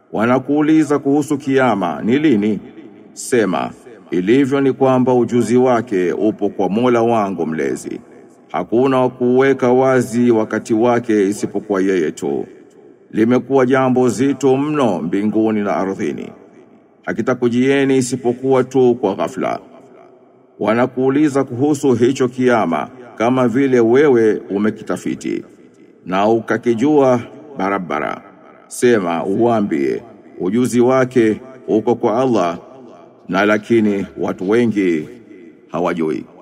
Wanakuuliza kuhusu kiyama ni lini? Sema, ilivyo ni kwamba ujuzi wake upo kwa Mola wangu mlezi. Hakuna wa kuweka wazi wakati wake isipokuwa yeye tu. Limekuwa jambo zito mno mbinguni na ardhini. Hakitakujieni isipokuwa tu kwa ghafla. Wanakuuliza kuhusu hicho kiyama kama vile wewe umekitafiti na ukakijua barabara. Sema uambie ujuzi wake uko kwa Allah na lakini watu wengi hawajui.